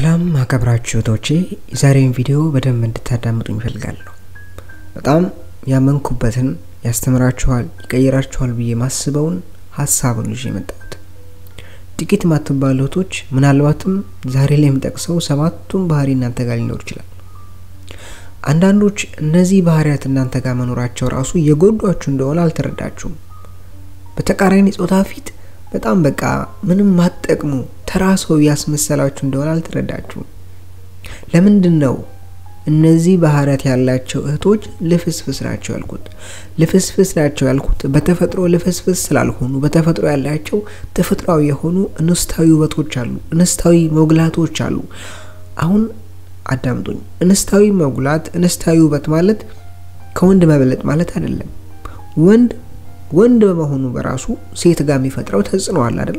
ሰላም አከብራችሁ እህቶቼ፣ የዛሬውን ቪዲዮ በደንብ እንድታዳምጡኝ እፈልጋለሁ። በጣም ያመንኩበትን ያስተምራችኋል፣ ይቀይራችኋል ብዬ ማስበውን ሀሳቡን ይዤ የመጣሁት ጥቂት ማትባሉ እህቶች፣ ምናልባትም ዛሬ ላይ የምጠቅሰው ሰባቱን ባህሪ እናንተ ጋር ሊኖር ይችላል። አንዳንዶች እነዚህ ባህሪያት እናንተ ጋር መኖራቸው ራሱ የጎዷችሁ እንደሆነ አልተረዳችሁም። በተቃራኒ ጾታ ፊት በጣም በቃ ምንም ማጠቅሙ ተራ ሰው ያስመሰላችሁ እንደሆነ አልተረዳችሁም። ለምንድን ነው እነዚህ ባህሪያት ያላቸው እህቶች ልፍስፍስ ናቸው ያልኩት? ልፍስፍስ ናቸው ያልኩት በተፈጥሮ ልፍስፍስ ስላልሆኑ በተፈጥሮ ያላቸው ተፈጥሯዊ የሆኑ እንስታዊ ውበቶች አሉ፣ እንስታዊ መጉላቶች አሉ። አሁን አዳምጡኝ። እንስታዊ መጉላት፣ እንስታዊ ውበት ማለት ከወንድ መበለጥ ማለት አይደለም። ወንድ ወንድ በመሆኑ በራሱ ሴት ጋር የሚፈጥረው ተጽዕኖ አለ አይደል?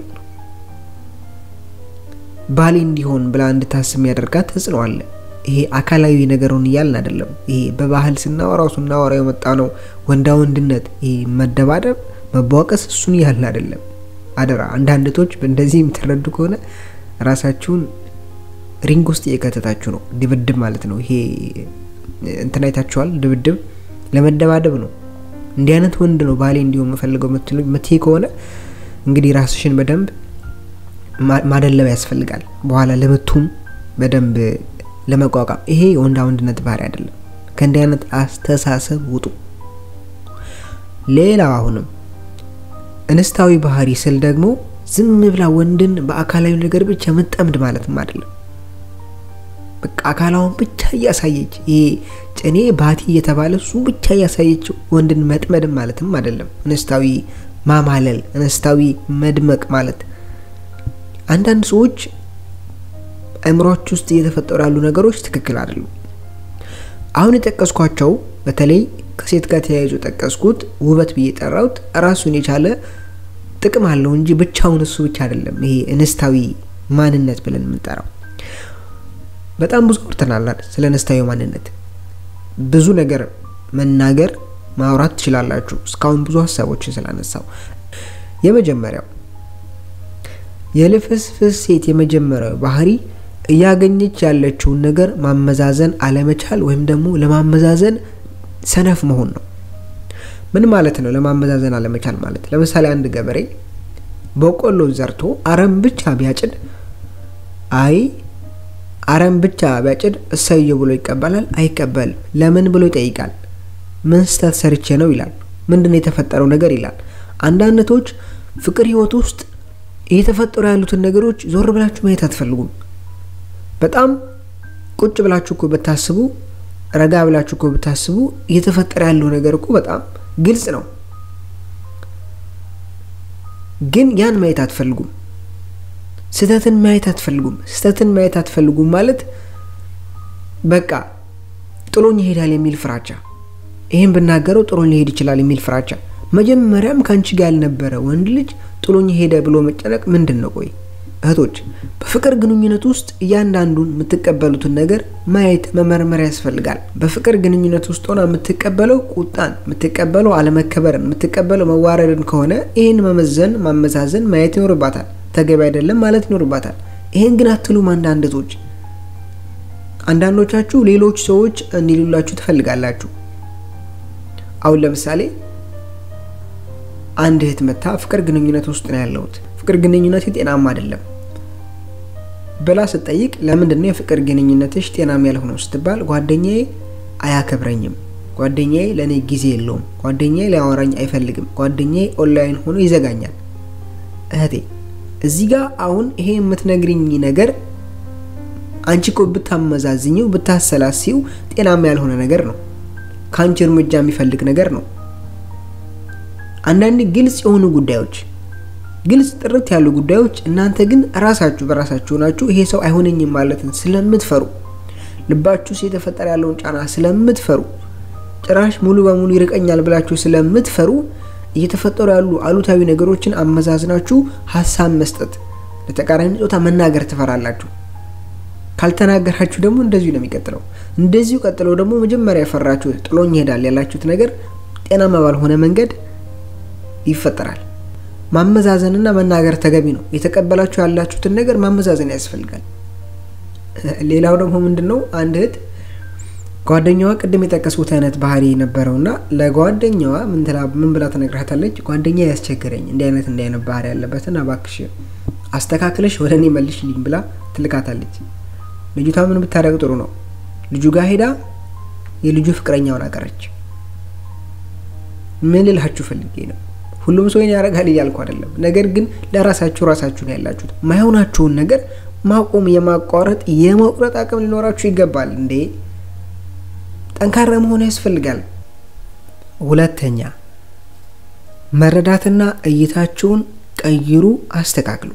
ባሌ እንዲሆን ብላ እንድታስብ የሚያደርጋት ተጽዕኖ አለ። ይሄ አካላዊ ነገሩን እያልን አይደለም። ይሄ በባህል ስናወራው ስናወራው የመጣ ነው። ወንዳ ወንድነት፣ ይሄ መደባደብ፣ መቧቀስ እሱን እያልን አይደለም። አደራ አንዳንድ እህቶች እንደዚህ የምትረዱ ከሆነ ራሳችሁን ሪንግ ውስጥ እየከተታችሁ ነው። ድብድብ ማለት ነው። ይሄ እንትን አይታችኋል። ድብድብ ለመደባደብ ነው። እንዲህ አይነት ወንድ ነው ባሌ እንዲሆን የምፈልገው ምትይ ከሆነ እንግዲህ ራስሽን በደንብ ማደለብ ያስፈልጋል። በኋላ ለምቱም በደንብ ለመቋቋም ይሄ የወንዳ ወንድነት ባህሪ አይደለም። ከእንዲህ አይነት አስተሳሰብ ውጡ። ሌላው አሁንም እንስታዊ ባህሪ ስል ደግሞ ዝም ብላ ወንድን በአካላዊ ነገር ብቻ መጠምድ ማለትም አይደለም። በቃ አካላውን ብቻ እያሳየች ይሄ ጭኔ ባቲ እየተባለ እሱ ብቻ እያሳየች ወንድን መጥመድም ማለትም አይደለም። እንስታዊ ማማለል፣ እንስታዊ መድመቅ ማለት አንዳንድ ሰዎች አእምሯች ውስጥ እየተፈጠሩ ያሉ ነገሮች ትክክል አይደሉም። አሁን የጠቀስኳቸው በተለይ ከሴት ጋር ተያይዞ ጠቀስኩት ውበት ብዬ ጠራሁት ራሱን የቻለ ጥቅም አለው እንጂ ብቻውን እሱ ብቻ አይደለም። ይሄ እንስታዊ ማንነት ብለን የምንጠራው በጣም ብዙ አውርተናል ስለ እንስታዊ ማንነት። ብዙ ነገር መናገር ማውራት ትችላላችሁ። እስካሁን ብዙ ሀሳቦችን ስላነሳው የመጀመሪያው የልፍስፍስ ሴት የመጀመሪያው ባህሪ እያገኘች ያለችውን ነገር ማመዛዘን አለመቻል ወይም ደግሞ ለማመዛዘን ሰነፍ መሆን ነው። ምን ማለት ነው? ለማመዛዘን አለመቻል ማለት ለምሳሌ አንድ ገበሬ በቆሎ ዘርቶ አረም ብቻ ቢያጭድ አይ አረም ብቻ ቢያጭድ እሰየው ብሎ ይቀበላል? አይቀበልም። ለምን ብሎ ይጠይቃል። ምን ስህተት ሰርቼ ነው ይላል። ምንድን ነው የተፈጠረው ነገር ይላል። አንዳንዶች ፍቅር ህይወት ውስጥ እየተፈጠሩ ያሉትን ነገሮች ዞር ብላችሁ ማየት አትፈልጉም። በጣም ቁጭ ብላችሁ እኮ ብታስቡ፣ ረጋ ብላችሁ እኮ ብታስቡ እየተፈጠረ ያለው ነገር እኮ በጣም ግልጽ ነው። ግን ያን ማየት አትፈልጉም። ስህተትን ማየት አትፈልጉም። ስህተትን ማየት አትፈልጉም ማለት በቃ ጥሎኝ ይሄዳል የሚል ፍራቻ፣ ይህን ብናገረው ጥሎኝ ሊሄድ ይችላል የሚል ፍራቻ። መጀመሪያም ከአንቺ ጋር ያልነበረ ወንድ ልጅ ጥሎኝ ሄደ ብሎ መጨነቅ ምንድን ነው? ቆይ እህቶች፣ በፍቅር ግንኙነት ውስጥ እያንዳንዱን የምትቀበሉትን ነገር ማየት መመርመር ያስፈልጋል። በፍቅር ግንኙነት ውስጥ ሆና የምትቀበለው ቁጣን፣ የምትቀበለው አለመከበርን፣ የምትቀበለው መዋረድን ከሆነ ይህን መመዘን ማመዛዘን ማየት ይኖርባታል። ተገቢ አይደለም ማለት ይኖርባታል። ይህን ግን አትሉም። አንዳንድ እህቶች፣ አንዳንዶቻችሁ ሌሎች ሰዎች እንዲሉላችሁ ትፈልጋላችሁ። አሁን ለምሳሌ አንድ እህት መታ ፍቅር ግንኙነት ውስጥ ነው ያለሁት፣ ፍቅር ግንኙነት ጤናማ አይደለም ብላ ስትጠይቅ ለምንድን ነው የፍቅር ግንኙነትሽ ጤናማ ያልሆነው ስትባል ጓደኛዬ አያከብረኝም፣ ጓደኛዬ ለእኔ ጊዜ የለውም፣ ጓደኛዬ ሊያወራኝ አይፈልግም፣ ጓደኛዬ ኦንላይን ሆኖ ይዘጋኛል። እህቴ እዚህ ጋር አሁን ይሄ የምትነግርኝ ነገር አንቺ እኮ ብታመዛዝኘው ብታሰላሲው ጤናማ ያልሆነ ነገር ነው። ከአንቺ እርምጃ የሚፈልግ ነገር ነው። አንዳንድ ግልጽ የሆኑ ጉዳዮች ግልጽ ጥርት ያሉ ጉዳዮች እናንተ ግን ራሳችሁ በራሳችሁ ናችሁ ይሄ ሰው አይሆነኝም ማለትን ስለምትፈሩ ልባችሁ ውስጥ የተፈጠረ ያለውን ጫና ስለምትፈሩ ጭራሽ ሙሉ በሙሉ ይርቀኛል ብላችሁ ስለምትፈሩ እየተፈጠሩ ያሉ አሉታዊ ነገሮችን አመዛዝናችሁ ሀሳብ መስጠት ለተቃራኒ ጾታ መናገር ትፈራላችሁ። ካልተናገራችሁ ደግሞ እንደዚሁ ነው የሚቀጥለው። እንደዚሁ ቀጥለው ደግሞ መጀመሪያ የፈራችሁት ጥሎኝ ይሄዳል ያላችሁት ነገር ጤናማ ባልሆነ መንገድ ይፈጠራል። ማመዛዘንና መናገር ተገቢ ነው። የተቀበላችሁ ያላችሁትን ነገር ማመዛዘን ያስፈልጋል። ሌላው ደግሞ ምንድን ነው አንድ እህት ጓደኛዋ ቅድም የጠቀስኩት አይነት ባህሪ ነበረውና ለጓደኛዋ ምን ብላ ትነግራታለች? ጓደኛ ያስቸገረኝ እንዲህ አይነት እንዲህ አይነት ባህሪ ያለበትን እባክሽ አስተካክለሽ ወደ እኔ መልሽልኝ ብላ ትልካታለች። ልጅቷ ምን ብታደርግ ጥሩ ነው? ልጁ ጋር ሄዳ የልጁ ፍቅረኛውን አቀረች። ምን ልላችሁ ፈልጌ ነው፣ ሁሉም ሰው ያደርጋል እያልኩ አይደለም። ነገር ግን ለራሳችሁ ራሳችሁን ያላችሁት ማይሆናችሁን ነገር ማቆም፣ የማቋረጥ የመቁረጥ አቅም ሊኖራችሁ ይገባል። እንዴ ጠንካራ መሆን ያስፈልጋል። ሁለተኛ መረዳትና እይታችሁን ቀይሩ፣ አስተካክሉ።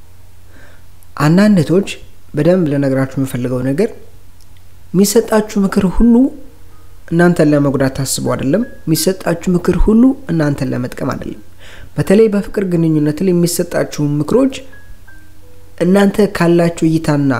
አንዳንድ እህቶች በደንብ ልነግራችሁ የምፈልገው ነገር የሚሰጣችሁ ምክር ሁሉ እናንተን ለመጉዳት ታስቦ አይደለም። የሚሰጣችሁ ምክር ሁሉ እናንተን ለመጥቀም አይደለም። በተለይ በፍቅር ግንኙነት ላይ የሚሰጣችሁ ምክሮች እናንተ ካላችሁ እይታና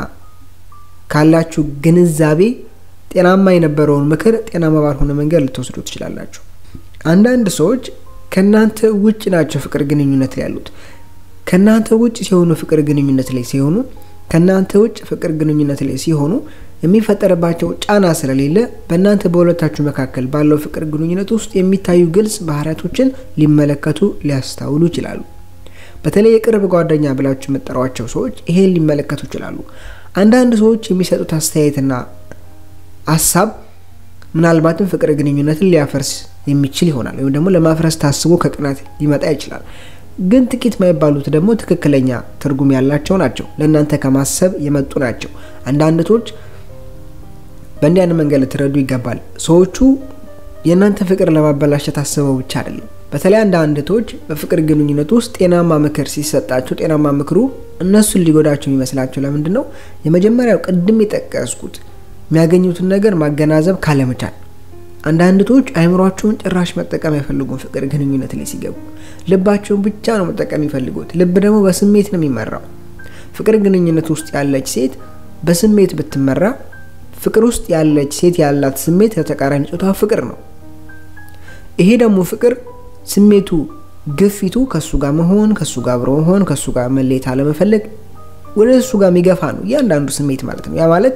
ካላችሁ ግንዛቤ ጤናማ የነበረውን ምክር ጤናማ ባልሆነ መንገድ ልትወስዱ ትችላላችሁ። አንዳንድ ሰዎች ከእናንተ ውጭ ናቸው ፍቅር ግንኙነት ላይ ያሉት። ከእናንተ ውጭ ሲሆኑ ፍቅር ግንኙነት ላይ ሲሆኑ ከእናንተ ውጭ ፍቅር ግንኙነት ላይ ሲሆኑ የሚፈጠርባቸው ጫና ስለሌለ በእናንተ በሁለታችሁ መካከል ባለው ፍቅር ግንኙነት ውስጥ የሚታዩ ግልጽ ባህሪያቶችን ሊመለከቱ ሊያስታውሉ ይችላሉ። በተለይ የቅርብ ጓደኛ ብላችሁ የምጠሯቸው ሰዎች ይሄን ሊመለከቱ ይችላሉ። አንዳንድ ሰዎች የሚሰጡት አስተያየትና ሀሳብ ምናልባትም ፍቅር ግንኙነትን ሊያፈርስ የሚችል ይሆናል፣ ወይም ደግሞ ለማፍረስ ታስቦ ከቅናት ሊመጣ ይችላል። ግን ጥቂት የማይባሉት ደግሞ ትክክለኛ ትርጉም ያላቸው ናቸው። ለእናንተ ከማሰብ የመጡ ናቸው። አንዳንዶች በእንዲህ አይነት መንገድ ልትረዱ ይገባል። ሰዎቹ የእናንተ ፍቅር ለማበላሸት አስበው ብቻ አይደለም። በተለይ አንዳንድ እህቶች በፍቅር ግንኙነት ውስጥ ጤናማ ምክር ሲሰጣቸው ጤናማ ምክሩ እነሱን ሊጎዳቸው የሚመስላቸው ለምንድን ነው? የመጀመሪያው ቅድም የጠቀስኩት የሚያገኙትን ነገር ማገናዘብ ካለመቻል። አንዳንድ እህቶች አይምሯቸውን ጭራሽ መጠቀም አይፈልጉም። ፍቅር ግንኙነት ላይ ሲገቡ ልባቸውን ብቻ ነው መጠቀም የሚፈልጉት። ልብ ደግሞ በስሜት ነው የሚመራው። ፍቅር ግንኙነት ውስጥ ያለች ሴት በስሜት ብትመራ ፍቅር ውስጥ ያለች ሴት ያላት ስሜት ለተቃራኒ ጾታ ፍቅር ነው። ይሄ ደግሞ ፍቅር ስሜቱ ግፊቱ ከሱ ጋር መሆን፣ ከሱ ጋር አብሮ መሆን፣ ከሱ ጋር መለየት አለመፈለግ ወደ እሱ ጋር የሚገፋ ነው እያንዳንዱ ስሜት ማለት ነው። ያ ማለት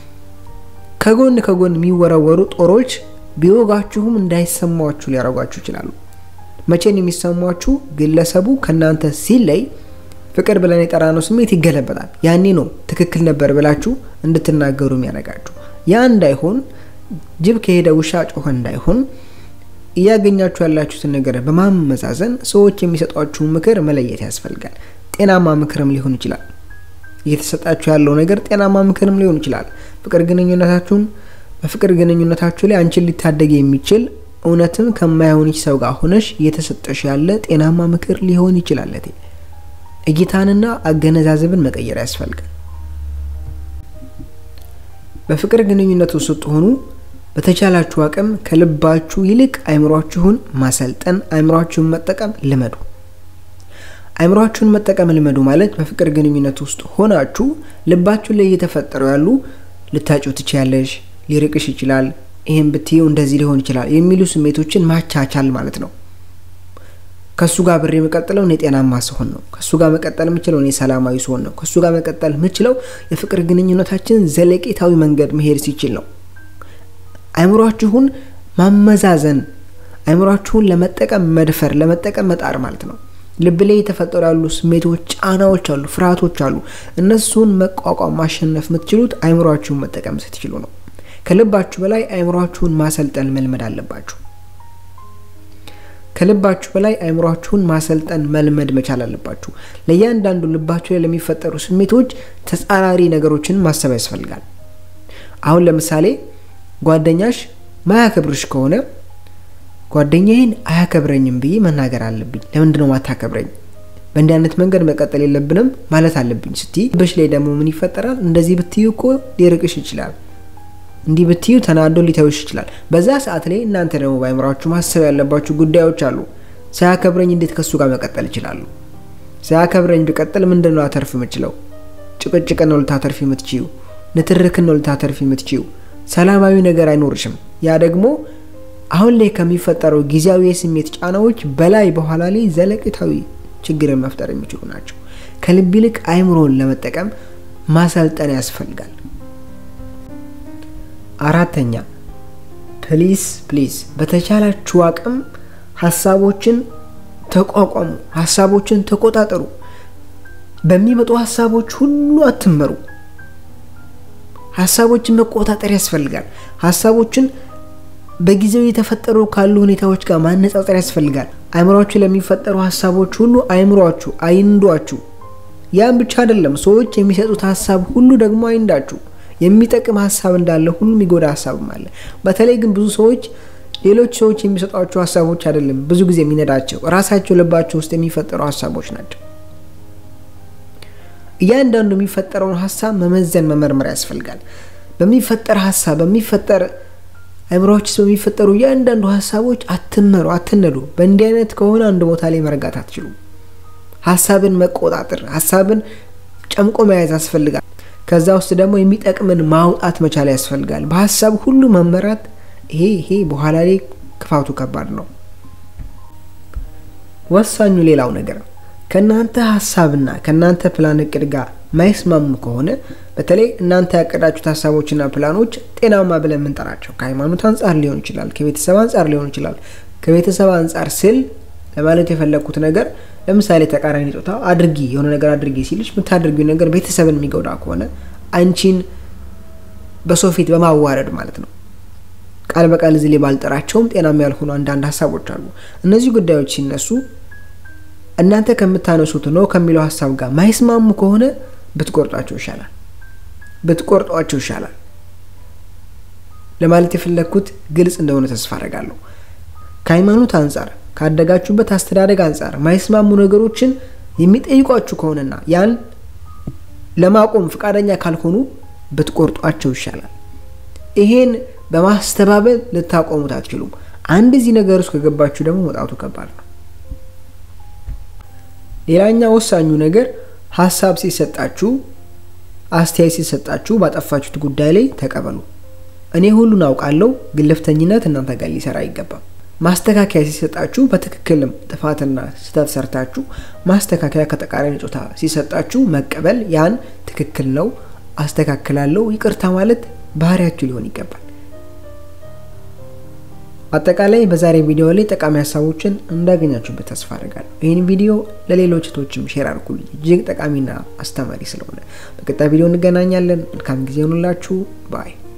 ከጎን ከጎን የሚወረወሩ ጦሮች ቢወጋችሁም እንዳይሰማችሁ ሊያደርጓችሁ ይችላሉ። መቼን የሚሰማችሁ ግለሰቡ ከእናንተ ሲለይ ፍቅር ብለን የጠራነው ስሜት ይገለበጣል። ያኔ ነው ትክክል ነበር ብላችሁ እንድትናገሩ የሚያደርጋችሁ። ያ እንዳይሆን ጅብ ከሄደ ውሻ ጮኸ እንዳይሆን እያገኛችሁ ያላችሁትን ነገር በማመዛዘን ሰዎች የሚሰጧችሁን ምክር መለየት ያስፈልጋል። ጤናማ ምክርም ሊሆን ይችላል። እየተሰጣችሁ ያለው ነገር ጤናማ ምክርም ሊሆን ይችላል። ፍቅር ግንኙነታችሁን በፍቅር ግንኙነታችሁ ላይ አንቺን ሊታደግ የሚችል እውነትም ከማይሆንች ሰው ጋር ሆነሽ እየተሰጠሽ ያለ ጤናማ ምክር ሊሆን ይችላል። እይታንና አገነዛዘብን መቀየር ያስፈልጋል። በፍቅር ግንኙነት ውስጥ ስትሆኑ በተቻላችሁ አቅም ከልባችሁ ይልቅ አይምሯችሁን ማሰልጠን፣ አይምሯችሁን መጠቀም ልመዱ። አይምሯችሁን መጠቀም ልመዱ ማለት በፍቅር ግንኙነት ውስጥ ሆናችሁ ልባችሁ ላይ እየተፈጠሩ ያሉ ልታጩ ትችያለሽ፣ ሊርቅሽ ይችላል፣ ይህም ብትዩ እንደዚህ ሊሆን ይችላል የሚሉ ስሜቶችን ማቻቻል ማለት ነው። ከእሱ ጋር ብሬ የምቀጥለው እኔ ጤናማ ስሆን ነው። ከእሱ ጋር መቀጠል የምችለው እኔ ሰላማዊ ስሆን ነው። ከእሱ ጋር መቀጠል የምችለው የፍቅር ግንኙነታችን ዘለቄታዊ መንገድ መሄድ ሲችል ነው። አይምሯችሁን ማመዛዘን፣ አይምሯችሁን ለመጠቀም መድፈር፣ ለመጠቀም መጣር ማለት ነው። ልብ ላይ የተፈጠሩ ያሉ ስሜቶች፣ ጫናዎች አሉ፣ ፍርሃቶች አሉ። እነሱን መቋቋም ማሸነፍ የምትችሉት አይምሯችሁን መጠቀም ስትችሉ ነው። ከልባችሁ በላይ አይምሯችሁን ማሰልጠን መልመድ አለባችሁ። ከልባችሁ በላይ አይምሯችሁን ማሰልጠን መልመድ መቻል አለባችሁ። ለእያንዳንዱ ልባችሁ ላይ ለሚፈጠሩ ስሜቶች ተጻራሪ ነገሮችን ማሰብ ያስፈልጋል። አሁን ለምሳሌ ጓደኛሽ ማያከብርሽ ከሆነ ጓደኛዬን አያከብረኝም ብዬ መናገር አለብኝ። ለምንድነው ማታከብረኝ? በእንዲህ አይነት መንገድ መቀጠል የለብንም ማለት አለብኝ ስትይ፣ በሽ ላይ ደግሞ ምን ይፈጠራል? እንደዚህ ብትዩ እኮ ሊርቅሽ ይችላል እንዲህ ብትዩ ተናዶ ሊተውሽ ይችላል። በዛ ሰዓት ላይ እናንተ ደግሞ በአይምሯችሁ ማሰብ ያለባችሁ ጉዳዮች አሉ። ሳያከብረኝ እንዴት ከሱ ጋር መቀጠል እችላለሁ? ሳያከብረኝ ብቀጥል ምንድን ነው አተርፍ የምችለው? ጭቅጭቅን ነው ልታተርፍ የምትችዩ፣ ንትርክን ነው ልታተርፍ የምትችዩ። ሰላማዊ ነገር አይኖርሽም። ያ ደግሞ አሁን ላይ ከሚፈጠረው ጊዜያዊ የስሜት ጫናዎች በላይ በኋላ ላይ ዘለቄታዊ ችግርን መፍጠር የሚችሉ ናቸው። ከልብ ይልቅ አይምሮን ለመጠቀም ማሰልጠን ያስፈልጋል። አራተኛ ፕሊስ ፕሊዝ በተቻላችሁ አቅም ሀሳቦችን ተቋቋሙ፣ ሀሳቦችን ተቆጣጠሩ። በሚመጡ ሀሳቦች ሁሉ አትመሩ። ሀሳቦችን መቆጣጠር ያስፈልጋል። ሀሳቦችን በጊዜው የተፈጠሩ ካሉ ሁኔታዎች ጋር ማነጻጸር ያስፈልጋል። አይምሯችሁ ለሚፈጠሩ ሀሳቦች ሁሉ አይምሯችሁ አይንዷችሁ። ያም ብቻ አይደለም፣ ሰዎች የሚሰጡት ሀሳብ ሁሉ ደግሞ አይንዳችሁ። የሚጠቅም ሀሳብ እንዳለ ሁሉ የሚጎዳ ሀሳብም አለ። በተለይ ግን ብዙ ሰዎች ሌሎች ሰዎች የሚሰጧቸው ሀሳቦች አይደለም ብዙ ጊዜ የሚነዳቸው ራሳቸው ልባቸው ውስጥ የሚፈጠሩ ሀሳቦች ናቸው። እያንዳንዱ የሚፈጠረውን ሀሳብ መመዘን መመርመር ያስፈልጋል። በሚፈጠር ሀሳብ በሚፈጠር አእምሮዎች ውስጥ በሚፈጠሩ እያንዳንዱ ሀሳቦች አትመሩ፣ አትነዱ። በእንዲህ አይነት ከሆነ አንድ ቦታ ላይ መረጋት አትችሉም። ሀሳብን መቆጣጠር፣ ሀሳብን ጨምቆ መያዝ ያስፈልጋል። ከዛ ውስጥ ደግሞ የሚጠቅምን ማውጣት መቻል ያስፈልጋል። በሀሳብ ሁሉ መመራት ይሄ ይሄ በኋላ ላይ ክፋቱ ከባድ ነው። ወሳኙ ሌላው ነገር ከእናንተ ሀሳብና ከእናንተ ፕላን እቅድ ጋር ማይስማሙ ከሆነ በተለይ እናንተ ያቀዳችሁት ሀሳቦችና ፕላኖች ጤናማ ብለን የምንጠራቸው ከሃይማኖት አንጻር ሊሆን ይችላል፣ ከቤተሰብ አንጻር ሊሆን ይችላል። ከቤተሰብ አንጻር ስል ለማለት የፈለግኩት ነገር ለምሳሌ ተቃራኒ ጾታ አድርጊ የሆነ ነገር አድርጊ ሲልሽ የምታደርጊው ነገር ቤተሰብን የሚጎዳ ከሆነ አንቺን በሰው ፊት በማዋረድ ማለት ነው። ቃል በቃል እዚህ ላይ ባልጠራቸውም ጤናማ ያልሆኑ አንዳንድ ሀሳቦች አሉ። እነዚህ ጉዳዮች ሲነሱ እናንተ ከምታነሱት ነው ከሚለው ሀሳብ ጋር ማይስማሙ ከሆነ ብትቆርጧቸው ይሻላል ብትቆርጧቸው ይሻላል። ለማለት የፈለግኩት ግልጽ እንደሆነ ተስፋ አደርጋለሁ። ከሃይማኖት አንጻር ካደጋችሁበት አስተዳደግ አንጻር ማይስማሙ ነገሮችን የሚጠይቋችሁ ከሆነና ያን ለማቆም ፈቃደኛ ካልሆኑ ብትቆርጧቸው ይሻላል። ይሄን በማስተባበል ልታቆሙት አትችሉም። አንድ እዚህ ነገር ውስጥ ከገባችሁ ደግሞ መውጣቱ ከባድ ነው። ሌላኛው ወሳኙ ነገር ሀሳብ ሲሰጣችሁ፣ አስተያየት ሲሰጣችሁ ባጠፋችሁት ጉዳይ ላይ ተቀበሉ። እኔ ሁሉን አውቃለሁ፣ ግልፍተኝነት እናንተ ጋር ሊሰራ አይገባም። ማስተካከያ ሲሰጣችሁ በትክክልም ጥፋትና ስህተት ሰርታችሁ ማስተካከያ ከተቃራኒ ጾታ ሲሰጣችሁ መቀበል፣ ያን ትክክል ነው አስተካክላለሁ፣ ይቅርታ ማለት ባህሪያችሁ ሊሆን ይገባል። አጠቃላይ በዛሬ ቪዲዮ ላይ ጠቃሚ ሀሳቦችን እንዳገኛችሁበት ተስፋ አድርጋለሁ። ይህን ቪዲዮ ለሌሎች እህቶችም ሼር አድርጉልኝ፣ እጅግ ጠቃሚና አስተማሪ ስለሆነ። በቀጣይ ቪዲዮ እንገናኛለን። መልካም ጊዜ ሆኑላችሁ ባይ